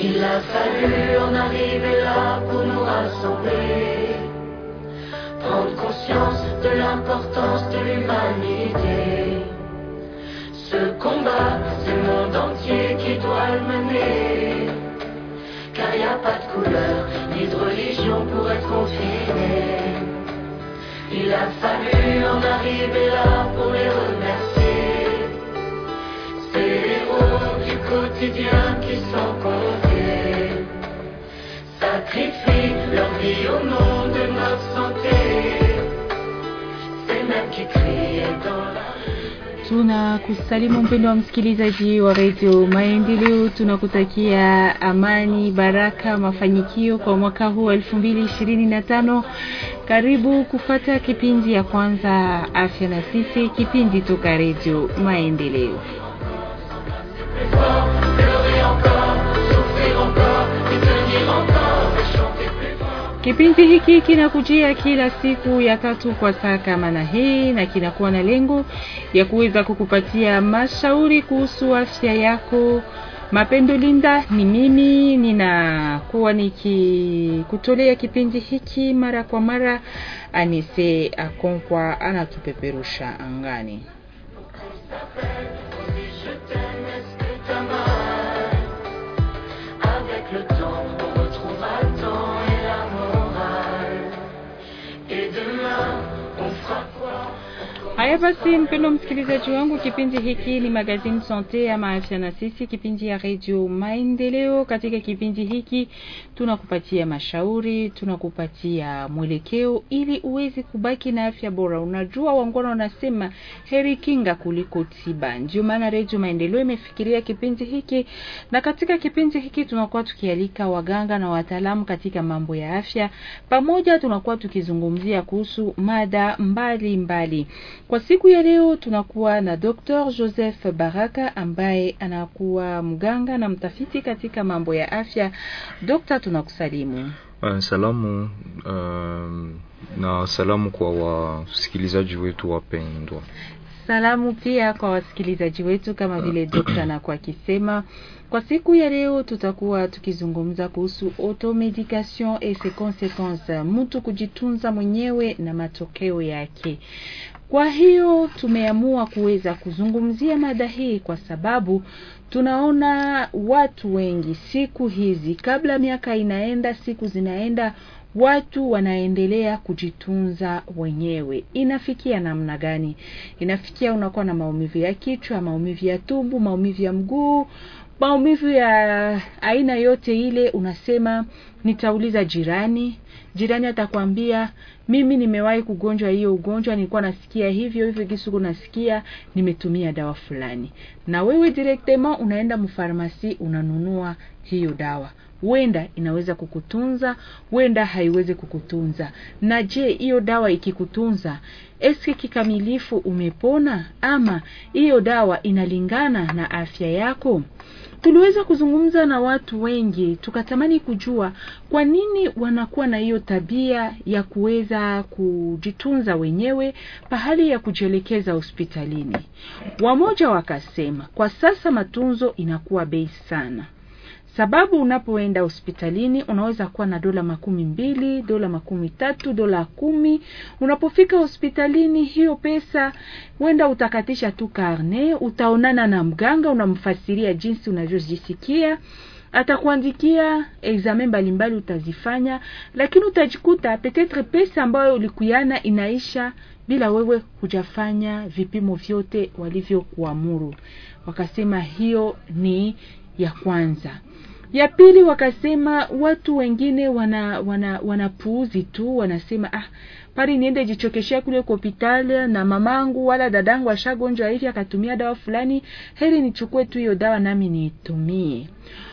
Il a fallu en arriver là pour nous rassembler, prendre conscience de l'importance de l'humanité. Ce combat, c'est le monde entier qui doit le mener, car y a pas de couleur ni de religion pour être confiné. Il a fallu en arriver là pour les remercier. Ces héros du quotidien qui sont comptés sacrifient leur vie au nom de notre santé. C'est même qui crient dans la Tunakusalimu mpendo wa msikilizaji wa redio Maendeleo, tunakutakia amani, baraka, mafanikio kwa mwaka huu elfu mbili ishirini na tano. Karibu kufata kipindi ya kwanza afya na sisi, kipindi toka redio Maendeleo. plus fort, pleurer encore, souffrir encore, et tenir encore, et chanter plus fort. Kipindi hiki kinakujia kila siku ya tatu kwa saa kama na hii, na kinakuwa na lengo ya kuweza kukupatia mashauri kuhusu afya yako. Mapendo Linda ni mimi, ninakuwa nikikutolea kipindi hiki mara kwa mara. Anise Akonkwa anatupeperusha angani. Si je t'aime, est-ce que t'as mal Avec le temps, on retrouvera le temps et la morale. Et demain, on fera quoi Haya basi, mpendo msikilizaji wangu, kipindi hiki ni magazine sante ama afya na sisi, kipindi ya redio Maendeleo. Katika kipindi hiki tunakupatia mashauri, tunakupatia mwelekeo ili uweze kubaki na afya bora. Unajua, wangwana wanasema heri kinga kuliko tiba, ndio maana redio Maendeleo imefikiria kipindi hiki, na katika kipindi hiki tunakuwa tukialika waganga na wataalamu katika mambo ya afya, pamoja tunakuwa tukizungumzia kuhusu mada mbali mbali. Kwa siku ya leo tunakuwa na Dr. Joseph Baraka ambaye anakuwa mganga na mtafiti katika mambo ya afya. Dokta, tunakusalimu. Uh, salamu uh, na salamu kwa wasikilizaji wetu wapendwa. Salamu pia kwa wasikilizaji wetu kama vile dokta anakuwa akisema. Kwa siku ya leo tutakuwa tukizungumza kuhusu automedication et ses consequences, mtu kujitunza mwenyewe na matokeo yake. Kwa hiyo tumeamua kuweza kuzungumzia mada hii kwa sababu tunaona watu wengi siku hizi, kabla miaka inaenda, siku zinaenda, watu wanaendelea kujitunza wenyewe. Inafikia namna gani? Inafikia unakuwa na maumivu ya kichwa, maumivu ya tumbo, maumivu ya mguu, maumivu ya aina yote ile, unasema nitauliza jirani. Jirani atakwambia mimi nimewahi kugonjwa hiyo ugonjwa, nilikuwa nasikia hivyo hivyo kisuku nasikia, nimetumia dawa fulani. Na wewe directement unaenda mfarmasi unanunua hiyo dawa, wenda inaweza kukutunza, wenda haiwezi kukutunza. Na je, hiyo dawa ikikutunza, eske kikamilifu umepona, ama hiyo dawa inalingana na afya yako? Tuliweza kuzungumza na watu wengi tukatamani kujua kwa nini wanakuwa na hiyo tabia ya kuweza kujitunza wenyewe pahali ya kujielekeza hospitalini. Wamoja wakasema kwa sasa matunzo inakuwa bei sana, sababu unapoenda hospitalini unaweza kuwa na dola makumi mbili, dola makumi tatu, dola kumi. Unapofika hospitalini, hiyo pesa wenda utakatisha tu karne, utaonana na mganga, unamfasiria jinsi unavyojisikia atakuandikia examen mbalimbali utazifanya, lakini utajikuta petetre pesa ambayo ulikuyana inaisha bila wewe hujafanya vipimo vyote walivyokuamuru. Wakasema hiyo ni ya kwanza. Ya pili wakasema watu wengine wana wana wanapuuzi tu, wanasema ah, pari niende jichokeshea kule kwa hospitali na mamangu wala dadangu ashagonjwa hivi akatumia dawa fulani, heri nichukue tu hiyo dawa nami niitumie.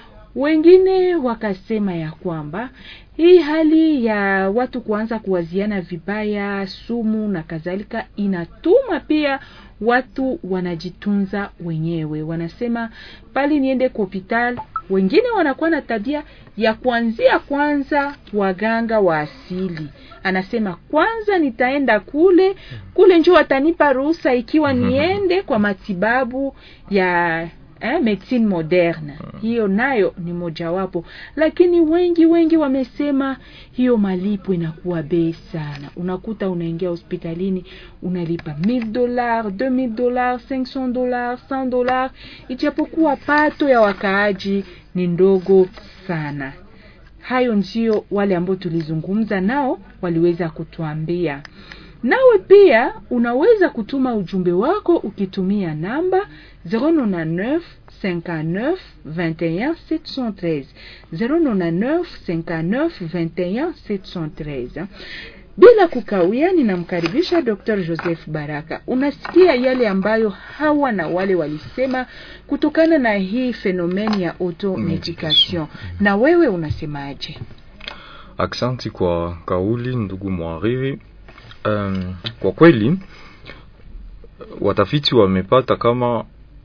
Wengine wakasema ya kwamba hii hali ya watu kuanza kuwaziana vibaya, sumu na kadhalika, inatuma pia watu wanajitunza wenyewe. Wanasema pali niende kwa hospitali. Wengine wanakuwa na tabia ya kuanzia kwanza waganga wa asili, anasema kwanza nitaenda kule kule, njo watanipa ruhusa ikiwa niende kwa matibabu ya eh, medicine moderne hiyo nayo ni mojawapo, lakini wengi wengi wamesema hiyo malipo inakuwa bei sana. Unakuta unaingia hospitalini unalipa 1000 dollars, 2000 dollars, 500 dollars, 100 dollars, ijapokuwa pato ya wakaaji ni ndogo sana. Hayo ndio wale ambao tulizungumza nao waliweza kutuambia. Nawe pia unaweza kutuma ujumbe wako ukitumia namba 099 59 21 713 099 59 21 713. Bila kukawia, ninamkaribisha Dr. Joseph Baraka. Unasikia yale ambayo hawa na wale walisema kutokana na hii fenomeni ya automedication, na wewe unasemaje? Aksanti kwa kauli ndugu mwariri. Um, kwa kweli watafiti wamepata kama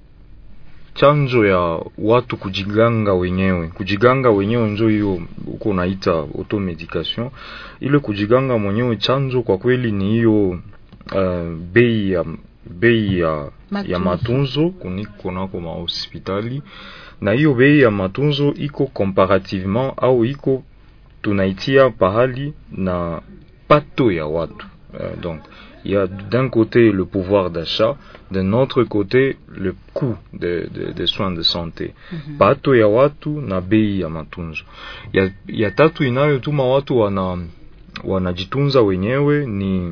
chanjo ya watu kujiganga wenyewe, kujiganga wenyewe njo hiyo uko naita automedication. Ile kujiganga mwenyewe chanjo kwa kweli ni hiyo uh, bei ya bei ya, ya matunzo kuniko nako mahospitali, na hiyo bei ya matunzo iko comparativement au iko tunaitia pahali na pato ya watu euh, donc il y a d'un côté le pouvoir d'achat, d'un autre côté le coût des de, de soins de santé. mm -hmm. Pato ya watu na bei ya matunzo. Ya, ya tatu inayotuma watu wana wanajitunza wenyewe ni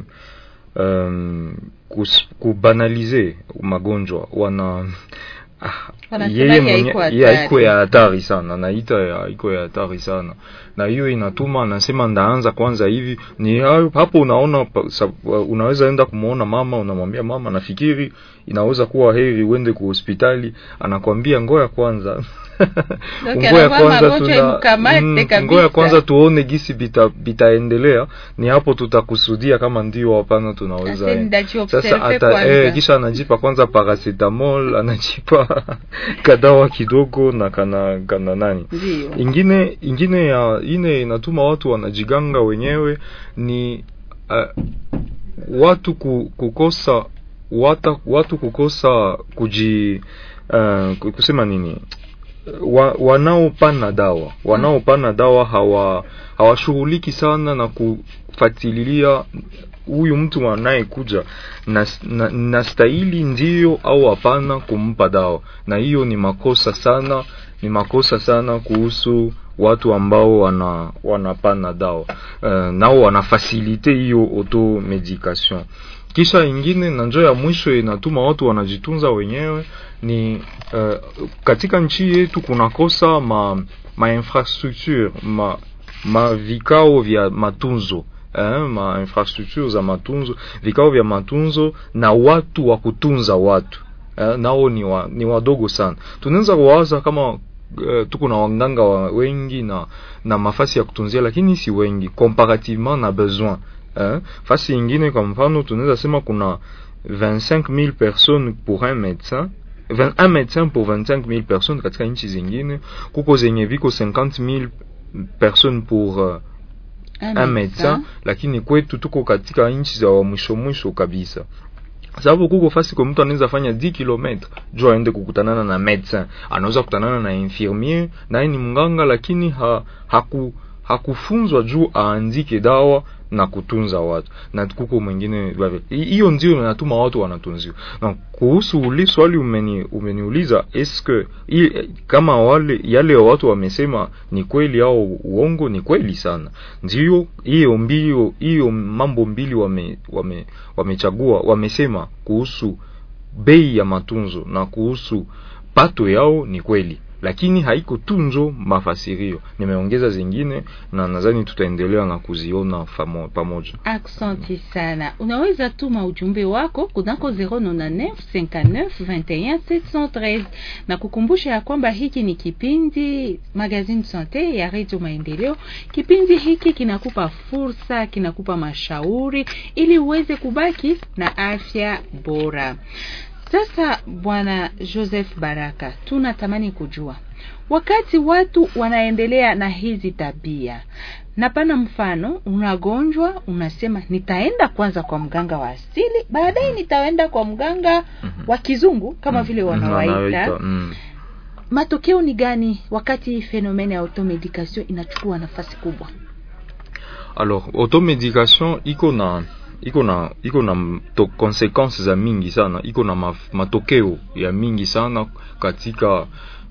um, kus, kubanalize magonjwa wana yeye mwenye haiko ya hatari sana, naita ya iko ya hatari sana, na hiyo inatuma anasema ndaanza kwanza hivi. Ni hapo unaona, unaweza enda kumuona mama, unamwambia mama, nafikiri inaweza kuwa heri uende ku hospitali, anakwambia ngoya kwanza ngoya kwanza tuna ngoya kwanza tuone gisi bita bitaendelea, ni hapo tutakusudia kama ndio hapana, tunaweza sasa hata eh, kisha anajipa kwanza paracetamol, anajipa kadawa kidogo na kana kana nani Ndiyo. ingine ingine ya ine inatuma watu wanajiganga wenyewe ni uh, watu ku, kukosa wata, watu kukosa kuji uh, kusema nini wa, wanaopana dawa wanaopana dawa hawa hawashughuliki sana na kufatililia huyu mtu anayekuja na, na, na stahili ndio au hapana kumpa dawa, na hiyo ni makosa sana, ni makosa sana kuhusu watu ambao wana wanapana dawa uh, nao wanafasilite hiyo automedication. Kisha ingine na njoo ya mwisho inatuma watu wanajitunza wenyewe ni uh, katika nchi yetu kunakosa ma, ma infrastructure ma, ma vikao vya matunzo eh, ma infrastructure za matunzo, vikao vya matunzo na watu wa kutunza watu eh, nao ni, wa, ni wadogo sana. Tunaweza kuwaza kama uh, tuko na wanganga wa wengi na na mafasi ya kutunzia, lakini si wengi comparativement na besoin eh. Fasi ingine kwa mfano tunaweza sema kuna 25000 personnes pour un médecin un médecin pour 25000 personnes katika nchi zingine, kuko zenye viko 50000 personnes pour uh, un médecin, lakini kwetu tuko katika nchi za mwisho mwisho kabisa sababu kuko fasi kwa mtu anaweza fanya 10 km juu aende kukutanana na médecin, anaweza kukutanana na infirmier, naye ni mganga, lakini ha, haku hakufunzwa juu aandike dawa na kutunza watu, na kuko mwingine hiyo ndio inatuma watu wanatunziwa. Na kuhusu uli swali umeni, umeniuliza eske i, kama wale yale watu wamesema ni kweli au uongo? Ni kweli sana, ndio hiyo mbili hiyo mambo mbili wame, wame, wamechagua wamesema kuhusu bei ya matunzo na kuhusu pato yao, ni kweli lakini haiko tunzo mafasirio, nimeongeza zingine na nadhani tutaendelea na kuziona pamoja. Aksanti sana. Unaweza tuma ujumbe wako kunako 099 59 21 713 na kukumbusha ya kwamba hiki ni kipindi Magazine Sante ya Radio Maendeleo. Kipindi hiki kinakupa fursa, kinakupa mashauri ili uweze kubaki na afya bora. Sasa Bwana Joseph Baraka, tunatamani kujua wakati watu wanaendelea na hizi tabia, na pana mfano, unagonjwa unasema, nitaenda kwanza kwa mganga wa asili, baadaye nitaenda kwa mganga wa kizungu kama vile wanawaita. matokeo ni gani wakati fenomene ya automedication inachukua nafasi kubwa alors automedication iko na iko na iko na to, consequences za mingi sana iko na ma, matokeo ya mingi sana katika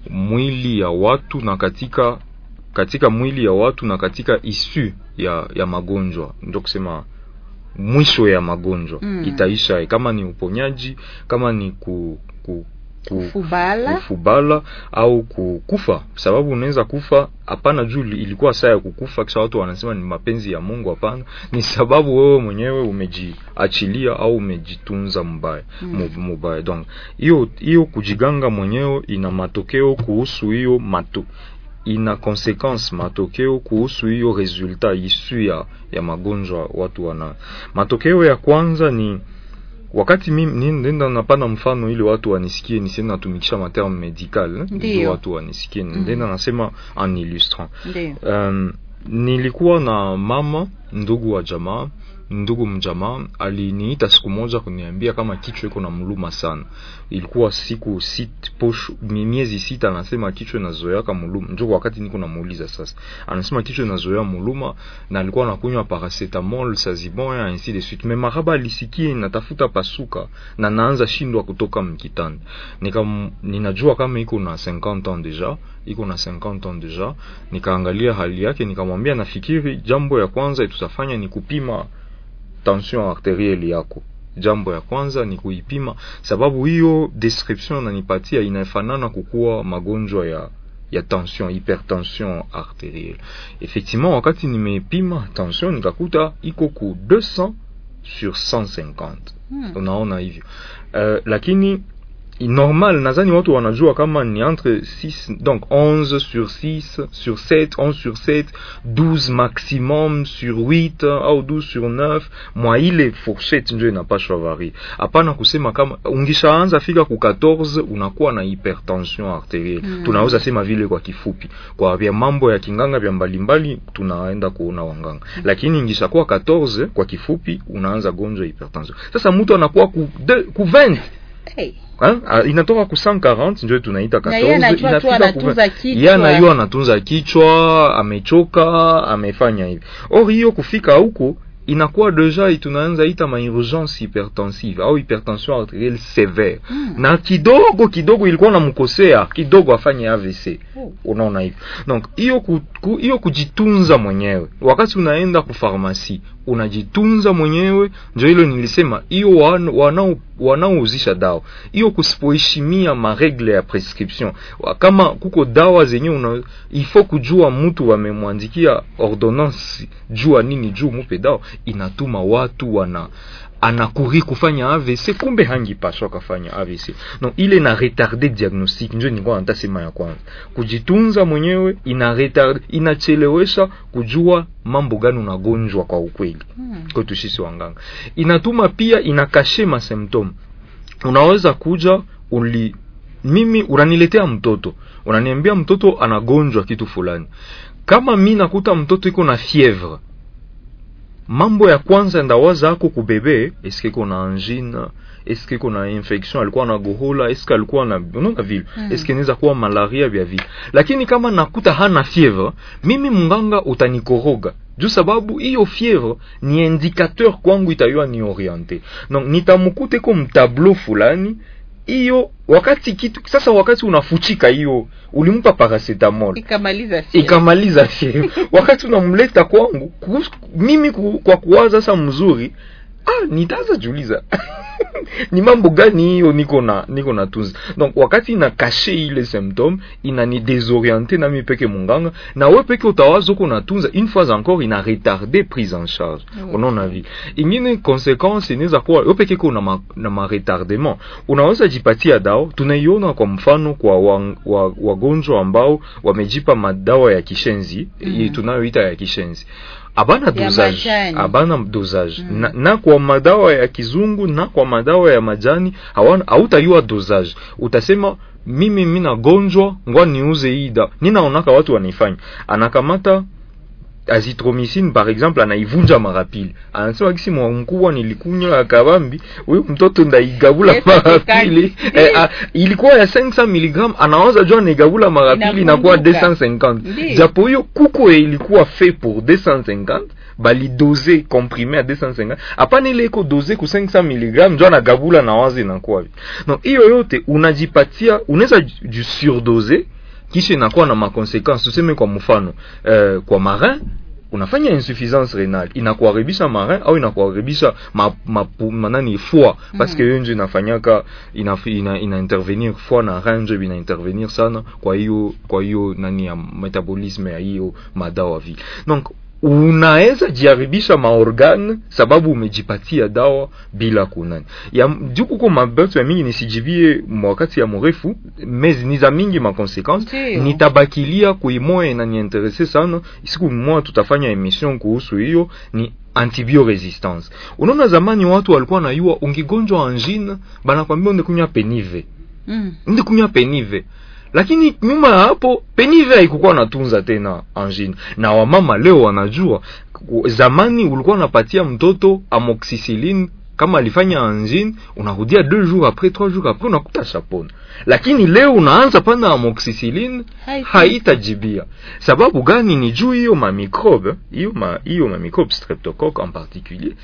mwili ya watu na katika katika mwili ya watu na katika isu ya ya magonjwa ndio kusema mwisho ya magonjwa Mm. itaisha kama ni uponyaji kama ni ku, ku, ku, kufubala kufubala au kukufa sababu unaweza kufa hapana juu ili- ilikuwa saa ya kukufa kisha watu wanasema ni mapenzi ya mungu hapana ni sababu wewe mwenyewe umejiachilia au umejitunza mbaya Mm. mu- mubaya donc hiyo hiyo kujiganga mwenyewe ina matokeo kuhusu hiyo mato ina consequence matokeo kuhusu hiyo resultat isu ya, ya magonjwa watu wana matokeo ya kwanza ni wakati mimi ni- nenda napana mfano ili watu wanisikie nisiende natumikisha materme medical eh, ili Ndiyo. watu wanisikie Mhm. ndenda nasema en illustrant ndio um, nilikuwa na mama ndugu wa jamaa ndugu mjamaa aliniita siku moja kuniambia kama kichwa iko na mluma sana ilikuwa siku sit, posho, mi- miezi sita anasema kichwa inazoeaka muluma njo wakati niko namuuliza sasa anasema kichwa inazoea muluma na alikuwa anakunywa paracetamol sazibon ya ainsi de suite me maraba alisikie inatafuta pasuka na naanza shindwa kutoka mkitanda nika ninajua kama iko na 50 ans deja iko na 50 ans deja nikaangalia hali yake nikamwambia nafikiri jambo ya kwanza tutafanya ni kupima tension arterielle yako jambo ya kwanza ni kuipima sababu hiyo description nanipatia inafanana kukuwa magonjwa ya ya tension hypertension arterielle effectivement wakati nimepima tension nikakuta iko ku 200 sur 150 Hmm. unaona hivyo uh, lakini normal nadhani watu wanajua kama ni entre 6 donc 11 sur 6 sur 7 11 sur 7 12 maximum sur 8 au 12 sur 9 mwa ile fourchette ndio inapashwa vari hapana kusema kama ungishaanza fika ku 14 unakuwa na hypertension arterielle Mm. tunaweza sema vile kwa kifupi kwa vya mambo ya kinganga vya mbalimbali tunaenda kuona wanganga lakini ingishakuwa 14 kwa kifupi unaanza gonjwa hypertension sasa mtu anakuwa ku, de, ku 20 hey. Hein? Ah, inatoka ku 140 ndio tunaita Na yeye 14 anajua tu inafika ku anatunza 20. kichwa. Yeye anajua anatunza kichwa amechoka amefanya hivi or hiyo kufika huko inakuwa deja tunaanza ita ma urgence hypertensive au hypertension arterielle sévère Mm. na kidogo kidogo ilikuwa namkosea kidogo afanye AVC Oh. unaona hivyo donc hiyo ku, ku, hiyo kujitunza mwenyewe wakati unaenda kufarmasi unajitunza mwenyewe ndio hilo nilisema hiyo wan- wanao wanaouzisha dawa hiyo kusipoheshimia maregle ya prescription Wa- kama kuko dawa zenye una ifo kujua mtu wamemwandikia ordonnance jua nini juu mupe dawa inatuma watu wana anakuri kufanya AVC kumbe hangipashwa kafanya AVC no ile na retarde diagnostic njo nilikuwa nataka sema ya kwanza kujitunza mwenyewe ina retard inachelewesha kujua mambo gani unagonjwa kwa ukweli Hmm. kwetu sisi wanganga inatuma pia inakashe masymptom unaweza kuja uli mimi unaniletea mtoto unaniambia mtoto anagonjwa kitu fulani kama mi nakuta mtoto iko na fievre mambo ya kwanza ndawaza ako kubebe eske iko na angine eske iko na infection alikuwa na gohola eske alikuwa na unaona vile Mm. eske inaweza kuwa malaria vya vile lakini kama nakuta hana fievre mimi munganga utanikoroga juu sababu hiyo fievre ni indicateur kwangu itayua ni oriente donc nitamukute ko mtableau fulani hiyo wakati kitu sasa wakati unafuchika hiyo ulimpa paracetamol ikamaliza sio? ikamaliza fievre wakati unamleta kwangu kuhusu- mimi ku, kwa kuwaza sasa mzuri ah nitaanza jiuliza ni mambo gani hiyo niko na niko na tunza donc wakati ina kashe ile symptome ina ni désorienté na mi peke munganga na we peke utawaza uko natunza une fois encore ina retarder prise en charge Mm. unaona vi ingine consequence inaweza kuwa we peke ko na ma, na ma retardement unaweza jipatia dawa tunaiona kwa mfano kwa wa- wa- wagonjwa ambao wamejipa madawa ya kishenzi Mm. mm. tunayoita ya kishenzi abana Ya dosage majani. abana dosage Mm. na, na kwa madawa ya kizungu na kwa madawa ya majani hawana hautayua dosage utasema mimi mina gonjwa ngwa niuze hii dawa ninaonaka watu wanaifanya anakamata azithromycin par exemple anaivunja mara pili anasema kisi mwa mkubwa nilikunywa akabambi huyu mtoto ndaigabula Yes, mara atekani. pili eh, ah, ilikuwa ya 500 mg anawaza jua naigabula mara pili inakuwa Inavunjuka. 250 Ndiyo. japo hiyo kuko ilikuwa fait pour 250 balidose comprime à 250 hapana ile iko dose ku 500 mg njo anagabula na wazi inakuwa donc hiyo yote unajipatia unaweza ju surdose kisha inakuwa na makonsequence tuseme kwa mfano eh, kwa marin unafanya insuffisance renale inakuharibisha marin au inakuharibisha ma, ma, manani foie parce que hiyo njo inafanyaka ina, ina, ina intervenir foie na rein njo ina intervenir sana kwa hiyo kwa hiyo nani ya metabolisme ya hiyo madawa vile donc unaweza jiharibisha maorgane sababu umejipatia dawa bila kunani ya juu kuko mabetu ya mingi nisijibie wakati ya mrefu mezi ni za mingi makonsequence Ndiyo. nitabakilia kuimoya inaniinterese sana siku moja tutafanya emission kuhusu hiyo ni antibioresistance unaona zamani watu walikuwa nayua ungigonjwa angine banakwambia undekunywa penive Mm. ndikunywa penive lakini nyuma ya hapo penive haikukuwa natunza tena angine na wamama leo wanajua Ku- zamani ulikuwa unapatia mtoto amoxicilline kama alifanya angine unarudia deux jours après trois jours après unakuta shapona lakini leo unaanza pana amoxicilline Haiti. haitajibia sababu gani ni juu hiyo mamicrobe hiyo ma, hiyo mamicrobe streptocoque en particulier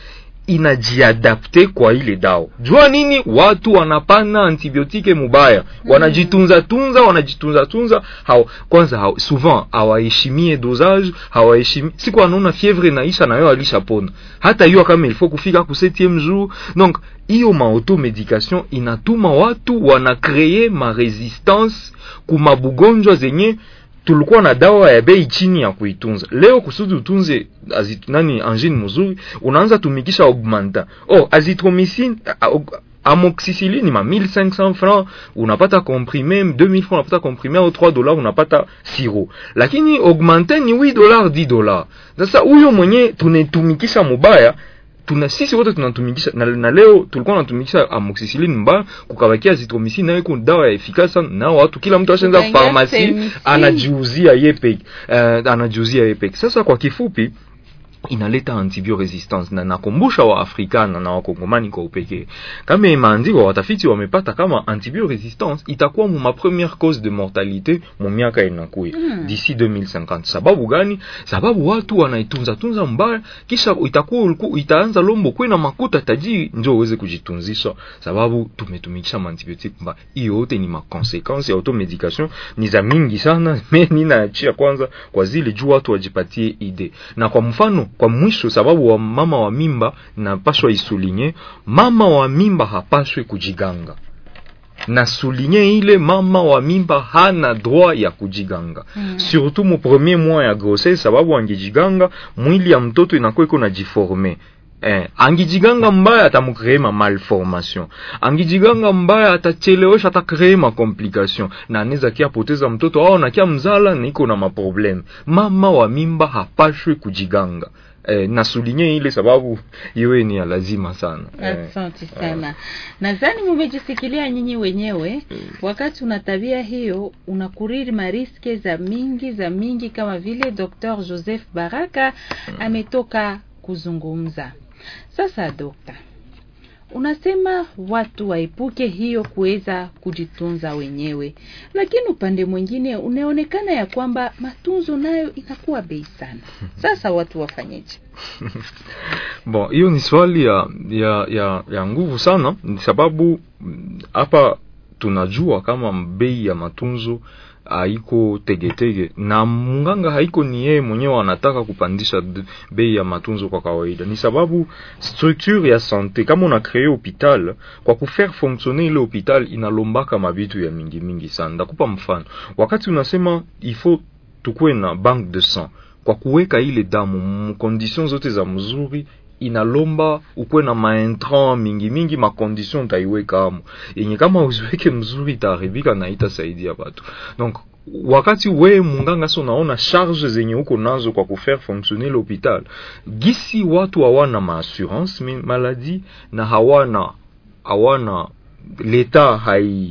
inajiadapte kwa ile dawa jua nini watu wanapana antibiotike mubaya wanajitunza tunza wanajitunza tunza hao kwanza hao, souvent hawaheshimie dosage hawaheshimi siku anaona fievre naisha nayo alishapona hata hiyo kama ilifo kufika ku 7e jour donc hiyo maautomedication inatuma watu wanakreye maresistance kumabugonjwa zenye tulikuwa na dawa ya bei chini ya kuitunza leo kusudi utunze azit, nani angine mzuri unaanza tumikisha augmenta oh azithromycin a- a- amoxicilline ma 1500 francs unapata comprime 2000 francs unapata comprime au 3 dollars unapata siro lakini augmente ni 8 dollars 10 dollars sasa huyo mwenye tunetumikisha mubaya tuna sisi wote tunatumikisha na, na leo tulikuwa tunatumikisha amoxicilline mbaya kukabakia azithromycin nayo iko dawa ya efikasi sana na watu kila mtu ashaanza Tukaingia farmasi semicine. anajiuzia ye peke uh, anajiuzia ye peke sasa kwa kifupi inaleta antibioresistance na nakumbusha wa afrikana na wakongomani kwa upekee kama imeandikwa watafiti wamepata kama antibioresistance itakuwa mu ma première cause de mortalité mu miaka inakuya Mm. d'ici 2050 sababu gani sababu watu wanaitunza tunza mbaya kisha itakuwa uliku, itaanza lombo kwe na makuta tajiri njo uweze kujitunzisha sababu tumetumikisha maantibiotique mbaya hiyo yote ni makonsequence ya automedication ni za mingi sana me ninaachia kwanza kwa zile juu watu wajipatie ide na kwa mfano kwa mwisho sababu wa mama wa mimba napashwa isulinye mama wa mimba hapashwe kujiganga na souligner ile mama wa mimba hana droit ya kujiganga Mm. surtout mu premier mois ya grossesse sababu angijiganga mwili ya mtoto inakuwa iko na jiforme Eh, angijiganga mbaya atamukree ma malformation angijiganga mbaya atachelewesha atakree ma complication na anaweza kia poteza mtoto au nakia mzala niko na maprobleme mama wa mimba hapashwe kujiganga eh, nasulinye ile sababu iwe ni ya lazima sana eh, Asante sana. Nadhani mumejisikilia nyinyi wenyewe, wakati una tabia hiyo unakuriri mariske za mingi za mingi, kama vile Dr. Joseph Baraka ametoka kuzungumza. Sasa dokta, unasema watu waepuke hiyo kuweza kujitunza wenyewe, lakini upande mwingine unaonekana ya kwamba matunzo nayo inakuwa bei sana. Sasa watu wafanyeje? bon hiyo ni swali ya ya ya, ya nguvu sana ni sababu mm, hapa tunajua kama bei ya matunzo haiko tegetege na munganga haiko ni yeye mwenyewe anataka kupandisha d- bei ya matunzo kwa kawaida ni sababu structure ya sante kama una kree hopital kwa kufaire fonctionner ile hopital inalombaka mabitu ya mingi mingi sana ndakupa mfano wakati unasema il faut tukuwe na banque de sang kwa kuweka ile damu mkondition zote za mzuri inalomba ukuwe na maintran mingi mingi makondition utaiweka amo yenye kama uziweke mzuri itaharibika na itasaidia batu donc wakati we munganga so unaona charge zenye uko nazo kwa kufaire fonctionner l'hôpital gisi watu hawana maassurance maladie na hawana hawana leta hai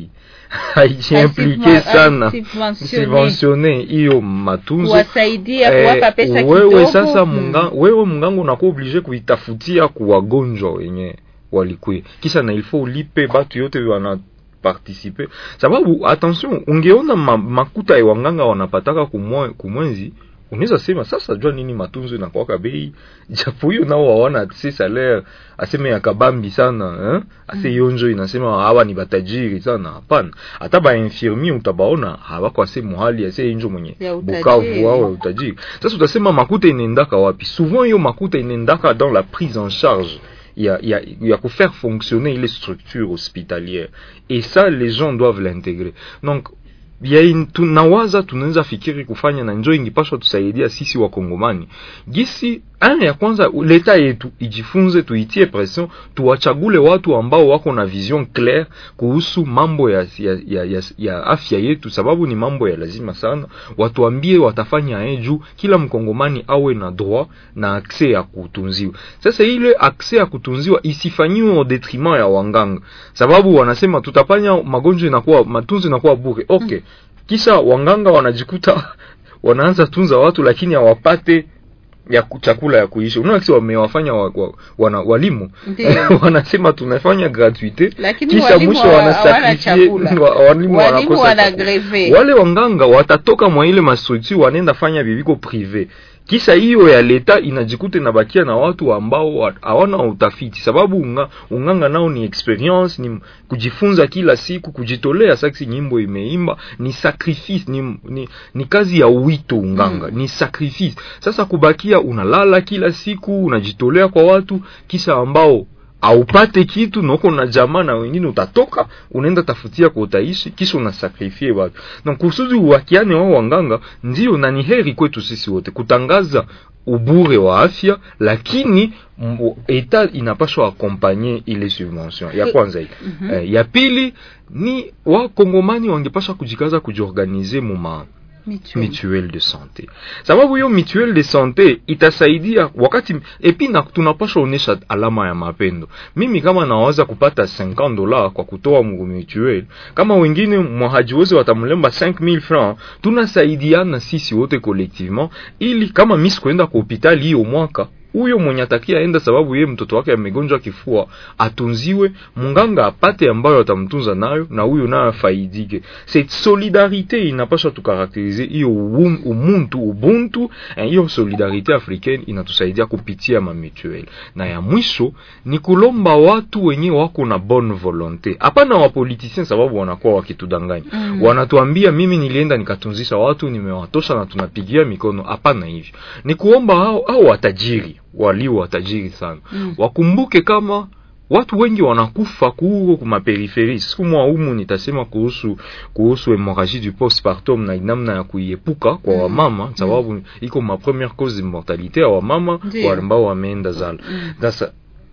haijiimplike Hasubva- sana hasubventione. subventione hiyo matunzo kuwasaidia Eh, kuwapa pesa wewe kidogo sasa Mm. munga, wewe mngango unakuwa oblige kuitafutia kuwagonjwa wenye walikwe kisha na ilfo ulipe batu yote wana participe sababu attention ungeona ma, makuta ya wanganga wanapataka kumwe, kumwenzi unaweza sema sasa jua nini matunzo inakuwaka bei japo hiyo nao waona ase salaire aseme ya kabambi sana eh? ase hiyo njo inasema hawa ni batajiri sana hapana hata ba infirmier utabaona hawako ase muhali ase injo mwenye Ya utajiri. bukavu wao ya utajiri sasa utasema makuta inaendaka wapi souvent hiyo makuta inaendaka dans la prise en charge ya, ya, ya kufaire fonctionner ile structure hospitalière et ça les gens doivent l'intégrer donc ya in- tunawaza tunaweza fikiri kufanya na njo ingipashwa tusaidia sisi wakongomani gisi aya ya kwanza leta yetu ijifunze tuitie pression tuwachagule watu ambao wako na vision claire kuhusu mambo ya, ya, ya, ya, ya afya yetu sababu ni mambo ya lazima sana watuambie watafanya aye juu kila mkongomani awe na droit na akse ya kutunziwa sasa ile akse ya kutunziwa isifanyiwe au detriment ya wanganga sababu wanasema tutafanya magonjwa inakuwa matunzo inakuwa bure okay kisha wanganga wanajikuta wanaanza tunza watu lakini hawapate ya ku- chakula ya kuishi unaona kisi wamewafanya wa, wa, wana, walimu Ndiyo. wanasema tunafanya gratuite Lakini kisha walimu mwisho hawa- wanasakrifie hawana chakula. wa- walimu Walimu wanakosa wana chakula. greve. wale wanganga watatoka mwa ile mastructure wanaenda fanya bibiko prive kisha hiyo ya leta inajikuta inabakia na watu ambao wa- hawana utafiti sababu unga, unganga nao ni experience ni kujifunza kila siku kujitolea saksi nyimbo imeimba ni sacrifice ni, ni, ni kazi ya wito unganga Mm. ni sacrifice sasa kubakia unalala kila siku unajitolea kwa watu kisha ambao aupate kitu noko na jamaa na wengine utatoka unaenda tafutia kwa utaishi kisha unasakrifie watu na kusudi uwakiane wao wanganga ndio na ni heri kwetu sisi wote kutangaza ubure wa afya lakini mbo- eta inapashwa akompanye ile subvention ya kwanza hii Mhm. eh, ya pili ni wakongomani wangepasha kujikaza kujiorganize muma Mutuelle. mutuelle de santé sababu hiyo mutuelle de santé itasaidia wakati epi na tunapasha onesha alama ya mapendo mimi kama naweza kupata 50 dola kwa kutoa mu mutuelle kama wengine mwahajiwezi watamlemba 5000 francs tunasaidiana sisi wote collectivement ili kama misi kwenda kwa hospitali hiyo mwaka huyo mwenye atakia enda sababu yeye mtoto wake amegonjwa kifua atunziwe munganga apate ambayo atamtunza nayo na huyo nayo afaidike cette solidarité inapaswa tukarakterize hiyo uum- umuntu ubuntu eh, hiyo solidarité africaine inatusaidia kupitia mamituel na ya mwisho ni kulomba watu wenye wako na bonne volonté hapana wapolitisien sababu wanakuwa wakitudanganya Mm. wanatuambia mimi nilienda nikatunzisha watu nimewatosha na tunapigia mikono hapana hivyo ni kuomba hao hao watajiri walio watajiri sana Mm. wakumbuke kama watu wengi wanakufa kuhuko kumaperiferi siku mwa umu nitasema kuhusu kuhusu hemorragie du postpartum na namna ya kuiepuka kwa Mm. wamama sababu iko ma première cause de mortalité ya wamama Ndiyo. wa ambao wameenda zala Mm. sasa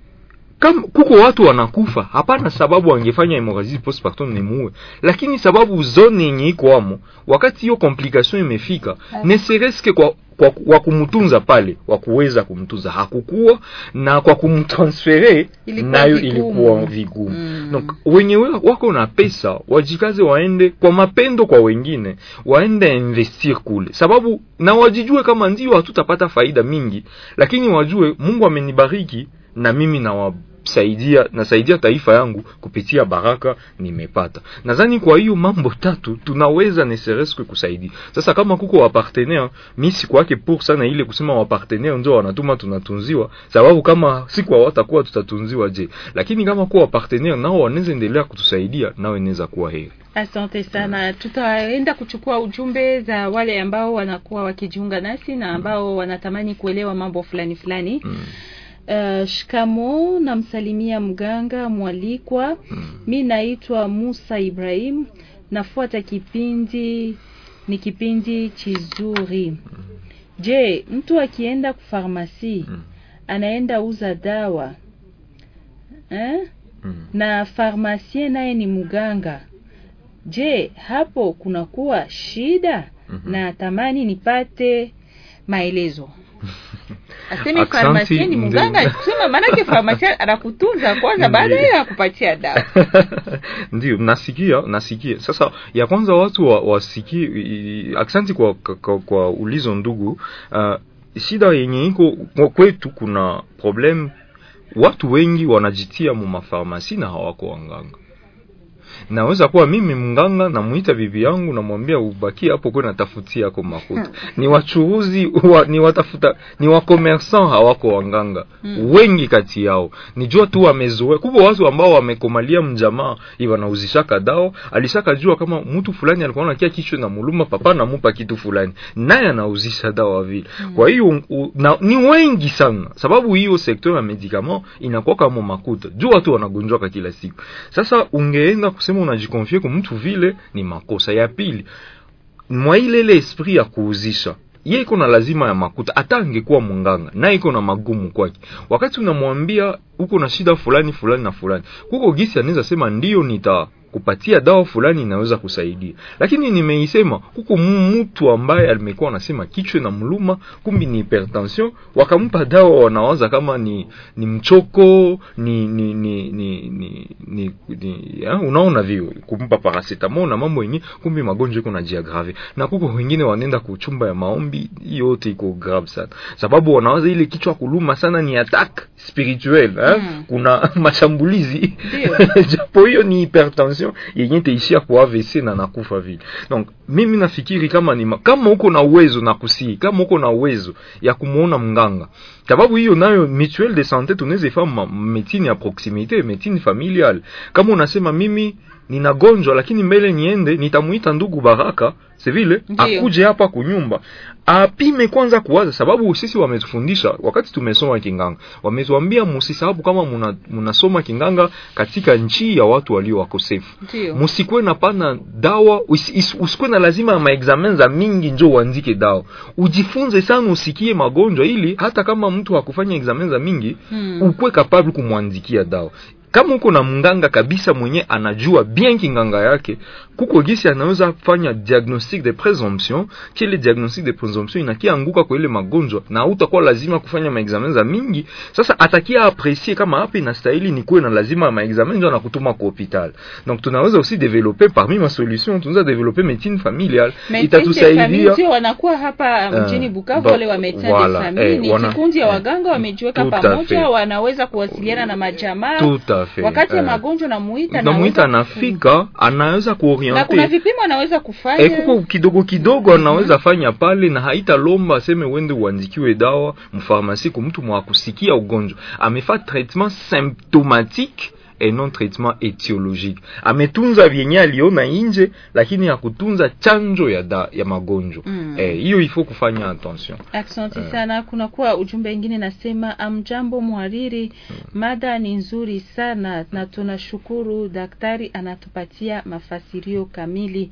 kama kuko watu wanakufa hapana sababu wangefanya hemorrhagie postpartum ni muue lakini sababu zone yenye iko amo wakati hiyo complication imefika ne sereske kwa kwa, kwa kumtunza pale wa kuweza kumtunza hakukuwa na kwa kumtransfere Ilikuwa nayo vigumu. ilikuwa vigumu Mm. donc wenye we- wako na pesa wajikaze waende kwa mapendo kwa wengine waende investir kule sababu na wajijue kama ndio hatutapata faida mingi lakini wajue mungu amenibariki na mimi nawasaidia nasaidia taifa yangu kupitia baraka nimepata nadhani kwa hiyo mambo tatu tunaweza nesereske kusaidia sasa kama kuko wapartenaire mi sikwake pour sana ile kusema wapartenaire ndio wanatuma tunatunziwa sababu kama siku hawatakuwa tutatunziwa je lakini kama kuwa wapartenaire nao wanaweza endelea kutusaidia nao inaweza kuwa heri Asante sana. Tutaenda kuchukua ujumbe za wale ambao wanakuwa wakijiunga nasi na ambao wanatamani kuelewa mambo fulani fulani. mm. Uh, shikamo, namsalimia mganga mwalikwa. Mm. Mi naitwa Musa Ibrahim, nafuata kipindi, ni kipindi chizuri. Je, mtu akienda kufarmasi Mm. anaenda uza dawa eh? Mm. na farmasien naye ni mganga. Je, hapo kunakuwa shida? Mhm. Na tamani nipate maelezo. aseme Aksanti, farmasia ni ndio. mganga kusema maanake farmasia anakutunza kwanza Ndio. baadaye anakupatia dawa ndio nasikia nasikia sasa ya kwanza watu wa- wasikie i- aksanti kwa, kwa, kwa ulizo ndugu uh, shida yenye iko kwa kwetu kuna problem watu wengi wanajitia mu mafarmasi na hawako wanganga naweza kuwa mimi mnganga namuita bibi yangu namwambia ubaki hapo kwe natafutia yako makuta ni wachuruzi wa, ni watafuta ni wakomersan hawako wanganga Mm. wengi kati yao nijua tu wamezoea kubwa watu ambao wamekomalia mjamaa wanauzishaka dawa alishaka jua kama mtu fulani alikuwa nakia kichwa na muluma papa namupa kitu fulani naye anauzisha dawa vile kwa hiyo u- na, ni wengi sana sababu hiyo sekta ya medicament inakuwa kama makuta juu watu wanagonjwaka kila siku sasa ungeenda kusema unajikonfie kwa mtu vile ni makosa ya pili mwa ile ile esprit ya kuuzisha ye iko na lazima ya makuta hata angekuwa munganga na iko na magumu kwake wakati unamwambia uko na shida fulani fulani na fulani kuko gisi anaweza sema ndio nita kupatia dawa fulani inaweza kusaidia lakini nimeisema huko mtu ambaye alimekuwa anasema kichwa na mluma kumbi ni hypertension wakampa dawa wanawaza kama ni ni mchoko ni ni ni ni ni, ni, ni ya, unaona vio kumpa paracetamol na mambo yenyewe kumbi magonjwa iko na jiagrave na kuko wengine wanaenda kuchumba ya maombi hiyo yote iko grave sana sababu wanawaza ile kichwa kuluma sana ni attack spirituel eh? Mm. kuna mashambulizi Ndio. japo hiyo ni hypertension yenye itaishia kwa AVC na nakufa vile. Donc mimi nafikiri kama ni ma- kama uko na uwezo na kusii, kama uko na uwezo ya kumuona mganga, sababu hiyo nayo mutuelle de santé tunaweza ifanya medicine ya proximité, medicine familiale. Kama unasema mimi ninagonjwa lakini mbele niende nitamuita ndugu Baraka si vile Ndiyo. akuje hapa kunyumba apime kwanza kuwaza, sababu sisi wametufundisha wakati tumesoma kinganga, wametuambia musisababu kama muna, munasoma kinganga katika nchi ya watu walio wakosefu ndio musikuwe na pana dawa usi- is- usikuwe na lazima ya maexamen za mingi njo uandike dawa ujifunze sana usikie magonjwa ili hata kama mtu hakufanya examen za mingi Hmm. ukuwe kapable kumwandikia dawa kama uko na mganga kabisa mwenye anajua bien kinganga yake kuko gisi anaweza fanya diagnostic de presomption kile diagnostic de presomption inakianguka kwa ile magonjwa na utakuwa lazima kufanya maexamen za mingi sasa atakia aprecier kama hapa inastahili ni kuwe na lazima ya maexamen ndio anakutuma kwa hospital donc tunaweza aussi développer parmi ma solution tunaweza développer médecine familiale itatusaidia ndio wanakuwa hapa Eh, mjini Bukavu ba- wale wa Médecins voilà, de famille eh, ni wana- kikundi ya eh, waganga wamejiweka tout à pamoja fait. wanaweza kuwasiliana na majamaa tout à fait wakati ya eh. magonjwa namuita namuita anaweza anafika anaweza ku- na kuna kuoriente vipimo anaweza Eh, kufanya kuko kidogo kidogo anaweza fanya pale na haitalomba aseme uende uandikiwe dawa mfarmasi ku mtu mwakusikia ugonjwa amefa traitement symptomatique et non traitement etiologique ametunza vyenye aliona inje lakini hakutunza chanjo ya, da, ya magonjwa Mm. eh, hiyo ifo kufanya attention Asante Eh. sana. Kuna kuwa ujumbe ingine nasema, amjambo mhariri, mada ni nzuri sana na tunashukuru daktari anatupatia mafasirio kamili,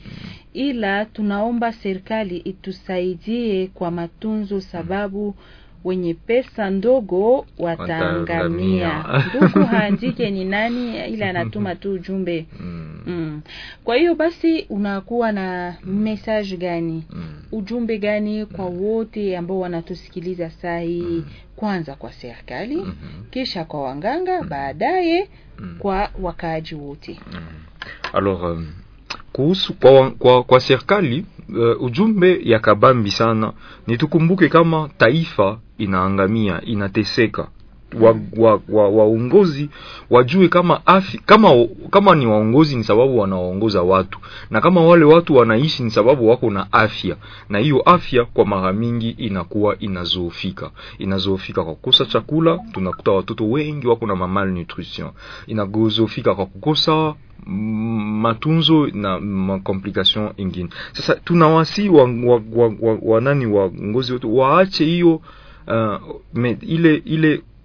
ila tunaomba serikali itusaidie kwa matunzo, sababu wenye pesa ndogo wataangamia. Wataangamia. Ndugu haandike ni nani, ila anatuma tu ujumbe mm. mm. Kwa hiyo basi unakuwa na message gani? Mm. ujumbe gani kwa wote ambao wanatusikiliza saa hii kwanza kwa serikali Mhm. kisha kwa wanganga baadaye Mm. kwa wakaaji wote alors um, kuhusu kwa, kwa, kwa serikali uh, ujumbe ya kabambi sana ni tukumbuke kama taifa inaangamia inateseka wa, wa, wa, waongozi wajue kama afi, kama kama ni waongozi ni sababu wanawaongoza watu na kama wale watu wanaishi ni sababu wako na afya na hiyo afya kwa mara mingi inakuwa inazoofika inazoofika kwa kukosa chakula tunakuta watoto wengi wako na malnutrition inazoofika kwa kukosa mm, matunzo na makomplication ingine sasa tunawasi wa, wa, wa, wa, wa nani waongozi wetu waache hiyo uh, me- ile ile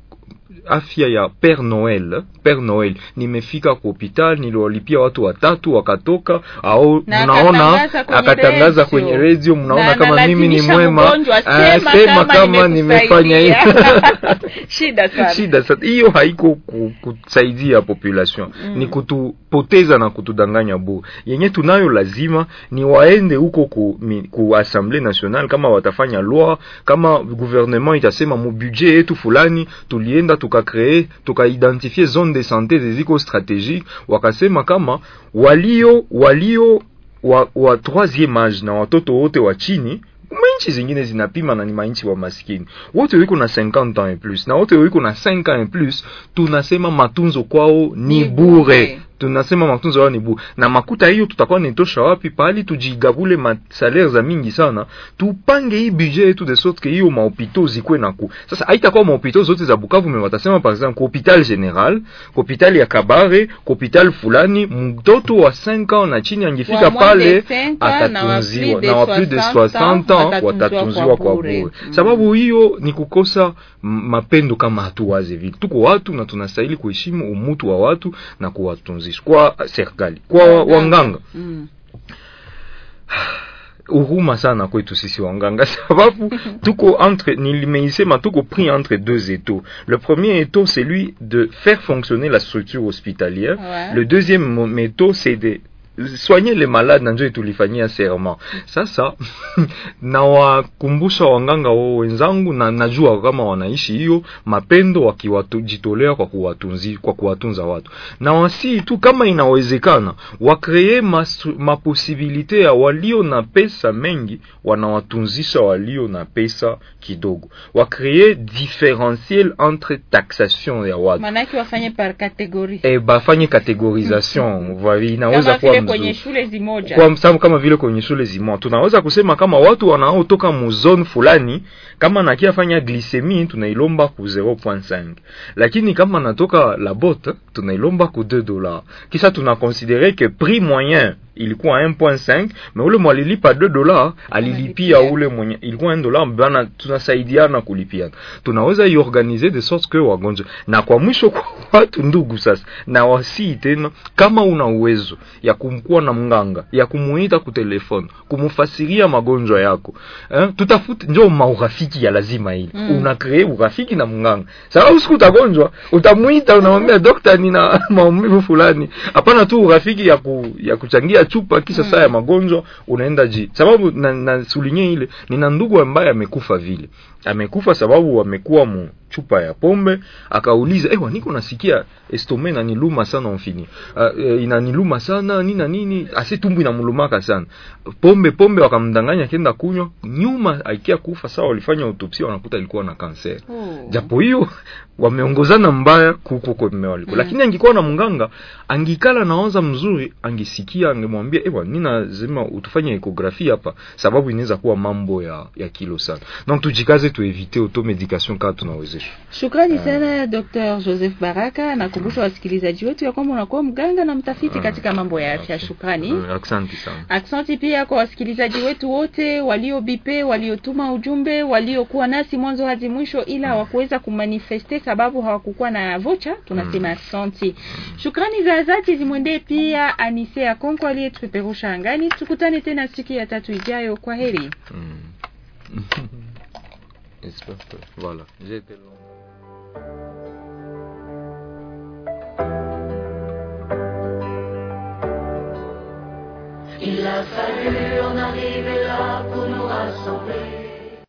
afya ya Père Noel. Père Noel, nimefika kwa hospitali, niliwalipia watu watatu wakatoka, au Na mnaona akatangaza kwenye akatangaza radio. kwenye radio, mnaona Na kama mimi ni analazimisha mwema, mgonjwa, Ah, sema sema kama kama nimefanya hivi nimekusaidia. Shida sana. shida sasa hiyo haiko ku- kusaidia population Mm. ni kutupoteza na kutudanganya bure yenye tunayo lazima ni waende huko ku, mi- ku assemblée nationale kama watafanya loi kama gouvernement itasema mu budget yetu fulani tulienda tukakree tukaidentifie zone de santé zeziko stratégique wakasema kama walio walio wa, wa troisième age na watoto wote wa chini manchi zingine zinapima na ni manchi wa maskini wote wiko na 50 ans et plus na wote wiko na 5 ans et plus tunasema matunzo kwao ni Ni bure bure. tunasema matunzo yao ni bure na makuta hiyo tutakuwa nitosha wapi pahali tujigabule masalaire za mingi sana tupange hii budget yetu de sorte que hiyo mahopitau zikwe na ku sasa haitakuwa mahopitau zote za Bukavu me watasema par exemple kwa hopital general kwa hopital ya Kabare kwa hopital fulani mtoto wa 5 ans na chini angefika Wa moins de pale 5 ans na wa atatunziwa plus de na wa plus de 60 60 ans watatunziwa watatunziwa kwa kwa bure. bure Mm. sababu hiyo ni kukosa m- mapendo kama hatuwaze vile tuko watu na tunastahili kuheshimu umutu wa watu na kuwatunzisha kwa serikali kwa wanganga Mm. huruma sana kwetu sisi wanganga sababu tuko entre nilimeisema tuko pris entre deux étaux le premier étau c'est lui de faire fonctionner la structure hospitalière Ouais. le deuxième mo- métaux c'est de soigner les malades na njo tulifanyia serment sasa nawakumbusha wanganga wao wenzangu na najua kama wanaishi hiyo mapendo wakijitolea kwa kuwatunzi kwa kuwatunza watu na wasii tu kama inawezekana wakree masu- maposibilite ya walio na pesa mengi wanawatunzisha walio na pesa kidogo wakree differentiel entre taxation ya watu Manake wafanye par categorie. e, bafanye categorisation Voilà, inaweza Kama kuwa vile mzuri kwenye shule zimoja. kwa mfano kama vile kwenye shule zimo tunaweza kusema kama watu wanaotoka mu zone fulani kama nakia fanya glycemie tunailomba ku 0.5 lakini kama natoka la botte tunailomba ku 2 dollars kisha tunakonsidere que prix moyen ilikuwa 1.5 mais ule mwalilipa 2 dollars alilipia Analipia. ule mwenye ilikuwa 1 dollar bana tunasaidiana kulipiana tunaweza iorganize de sorte que wagonjwa na kwa mwisho kwa watu ndugu sasa na wasii tena kama una uwezo ya kumkuwa na mganga ya kumuita ku telefone kumufasiria magonjwa yako eh, tutafute njo maurafiki ya lazima ile Mm. una kree urafiki na mganga sababu siku utagonjwa utamuita unamwambia dokta nina maumivu fulani hapana tu urafiki ya, ku, ya kuchangia chupa kisha Mm. saa ya magonjwa unaenda ji sababu na, na sulinye ile nina ndugu ambaye amekufa vile amekufa sababu amekuwa mu chupa ya pombe akauliza ewa niko nasikia estome inaniluma sana mfini uh, e, inaniluma sana nini na nini ase tumbu inamulumaka sana pombe pombe wakamdanganya kenda kunywa nyuma aikia kufa sawa walifanya autopsia wanakuta alikuwa na kanser Oh. japo hiyo wameongozana mbaya kuko kwa waliko Mm. lakini angikuwa na mganga angikala naonza mzuri angisikia angemwambia ewa mi lazima utufanye ekografi hapa sababu inaweza kuwa mambo ya, ya kilo sana donc tujikaze tuevite automedication kaa tunawezesha Shukrani sana Dr. Joseph Baraka. Nakumbusha wasikilizaji wetu ya kwamba unakuwa mganga na mtafiti Ah. katika mambo ya afya. Shukrani. Mm, asante sana Aksanti pia kwa wasikilizaji wetu wote waliobipe, waliotuma ujumbe, waliokuwa nasi mwanzo hadi mwisho, ila hawakuweza kumanifeste sababu hawakukuwa na vocha. Tunasema aksanti. Shukrani za dhati zimwendee pia Anise ya Konko aliyetupeperusha angani. Tukutane tena siku ya tatu ijayo. Kwa heri. Mm. J'espère que- voilà j'ai été long Il a fallu en arriver là pour nous rassembler.